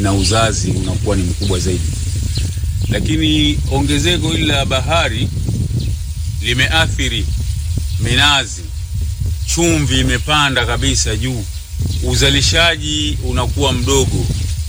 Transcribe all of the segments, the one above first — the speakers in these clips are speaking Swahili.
na uzazi unakuwa ni mkubwa zaidi. Lakini ongezeko hili la bahari limeathiri minazi, chumvi imepanda kabisa juu, uzalishaji unakuwa mdogo,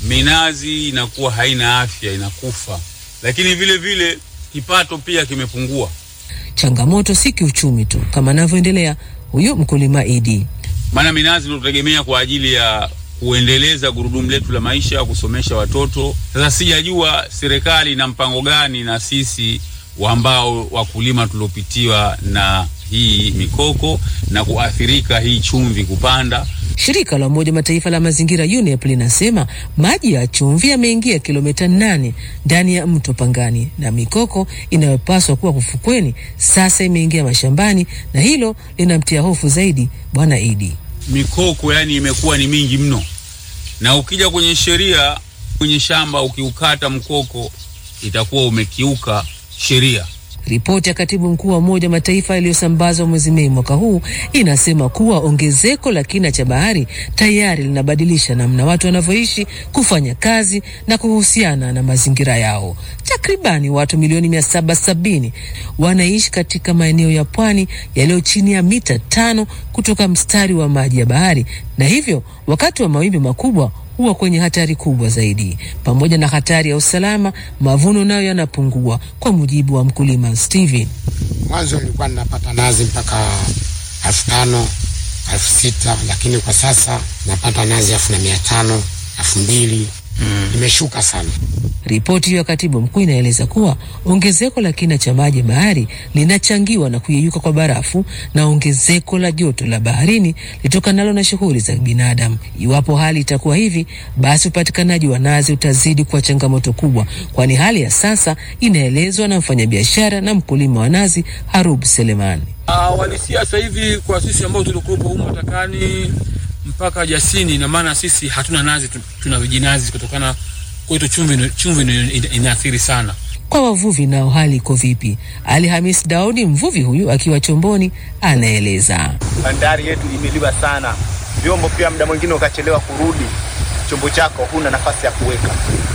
minazi inakuwa haina afya, inakufa. Lakini vile vile kipato pia kimepungua. Changamoto si kiuchumi tu, kama anavyoendelea huyu mkulima Idi. maana minazi ndio tutegemea kwa ajili ya kuendeleza gurudumu letu la maisha, kusomesha watoto. Sasa sijajua serikali ina mpango gani na sisi wa ambao wakulima tuliopitiwa na hii mikoko na kuathirika hii chumvi kupanda. Shirika la Umoja Mataifa la mazingira UNEP linasema maji ya chumvi yameingia kilomita nane ndani ya mto Pangani na mikoko inayopaswa kuwa ufukweni sasa imeingia mashambani, na hilo linamtia hofu zaidi Bwana Idi. Mikoko yani imekuwa ni mingi mno, na ukija kwenye sheria, kwenye shamba ukiukata mkoko itakuwa umekiuka sheria. Ripoti ya katibu mkuu wa Umoja wa Mataifa iliyosambazwa mwezi Mei mwaka huu inasema kuwa ongezeko la kina cha bahari tayari linabadilisha namna watu wanavyoishi, kufanya kazi na kuhusiana na mazingira yao. Takribani watu milioni mia saba sabini wanaishi katika maeneo ya pwani yaliyo chini ya mita tano kutoka mstari wa maji ya bahari, na hivyo wakati wa mawimbi makubwa huwa kwenye hatari kubwa zaidi. Pamoja na hatari ya usalama, mavuno nayo yanapungua, kwa mujibu wa mkulima Steven. Mwanzo nilikuwa ninapata nazi mpaka elfu tano elfu sita lakini kwa sasa napata nazi elfu na mia tano elfu mbili imeshuka sana. Ripoti hiyo ya katibu mkuu inaeleza kuwa ongezeko la kina cha maji ya bahari linachangiwa na kuyeyuka kwa barafu na ongezeko la joto la baharini litokanalo na shughuli za binadamu. Iwapo hali itakuwa hivi, basi upatikanaji wa nazi utazidi kuwa changamoto kubwa, kwani hali ya sasa inaelezwa na mfanyabiashara na mkulima wa nazi Harub Selemani. Uh, walisia sasa hivi kwa sisi ambao tulikuwepo humo Matakani mpaka Jasini, na maana sisi hatuna nazi, tu- tuna vijinazi kutokana kwetu chumvi, chumvi ina- ina- inaathiri sana. Kwa wavuvi nao hali iko vipi? Ali Hamis Daudi, mvuvi huyu akiwa chomboni, anaeleza. bandari yetu imeliwa sana, vyombo pia muda mwingine ukachelewa kurudi, chombo chako huna nafasi ya kuweka.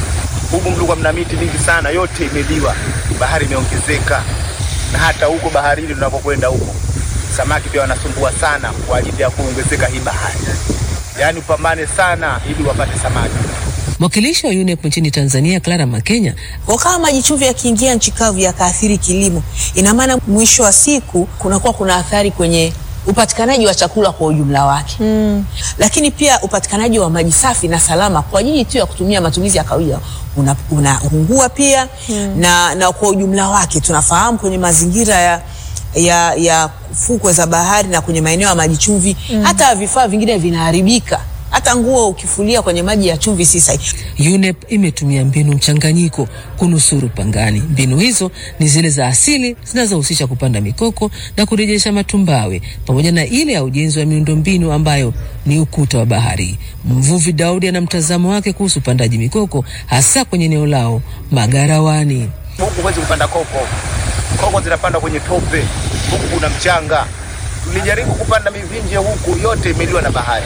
Huku mlikuwa mna miti mingi sana, yote imeliwa, bahari imeongezeka, na hata huko baharini tunapokwenda huko samaki pia wanasumbua sana kwa ajili ya kuongezeka hii bahari, yaani upambane sana ili wapate samaki. Mwakilishi wa UNEP nchini Tanzania Clara Makenya Kwa kama maji chumvi yakiingia nchi kavu yakaathiri kilimo, ina maana mwisho wa siku kunakuwa kuna athari kwenye upatikanaji wa chakula kwa ujumla wake mm. Lakini pia upatikanaji wa maji safi na salama kwa ajili tu ya kutumia matumizi ya kawaida unapungua una unapungua pia mm. na, na kwa ujumla wake tunafahamu kwenye mazingira ya ya, ya fukwe za bahari na kwenye maeneo ya maji chumvi mm. hata vifaa vingine vinaharibika hata nguo ukifulia kwenye maji ya chumvi si sahihi. UNEP imetumia mbinu mchanganyiko kunusuru Pangani. Mbinu hizo ni zile za asili zinazohusisha kupanda mikoko na kurejesha matumbawe pamoja na ile ya ujenzi wa miundombinu ambayo ni ukuta wa bahari. Mvuvi Daudi ana mtazamo wake kuhusu upandaji mikoko hasa kwenye eneo lao Magarawani. Huku huwezi kupanda koko, koko zinapandwa kwenye tope, huku kuna mchanga. Tulijaribu kupanda mivinje huku, yote imeliwa na bahari.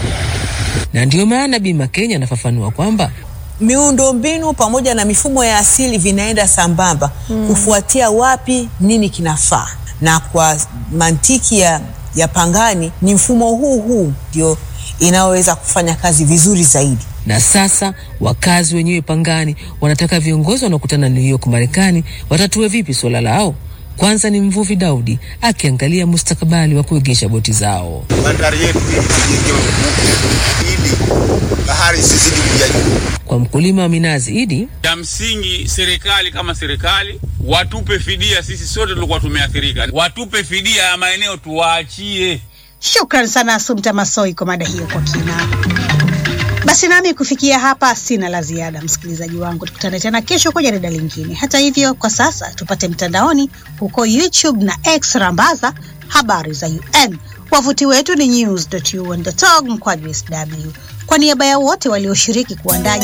Na ndiyo maana Bima Kenya anafafanua kwamba miundo mbinu pamoja na mifumo ya asili vinaenda sambamba mm. kufuatia wapi nini kinafaa, na kwa mantiki ya, ya Pangani ni mfumo huu huu ndio inayoweza kufanya kazi vizuri zaidi. na sasa wakazi wenyewe Pangani wanataka viongozi wanaokutana New York Marekani watatue vipi suala lao. Kwanza ni mvuvi Daudi akiangalia mustakabali wa kuegesha boti zao. bandari yetu hii ijengewe ili bahari isizidi kuja juu. Kwa mkulima wa minazi Idi, Ya msingi serikali kama serikali watupe fidia, sisi sote tulikuwa tumeathirika, watupe fidia ya maeneo tuwaachie. Shukran sana Asumta Masoi kwa mada hiyo kwa kina. Basi nami kufikia hapa sina la ziada, msikilizaji wangu, tukutane tena kesho kwa jarida lingine. Hata hivyo, kwa sasa tupate mtandaoni huko YouTube na X rambaza habari za UN. Wavuti wetu ni news.un.org mkwaju sw. Kwa niaba ya wote walioshiriki kuandaa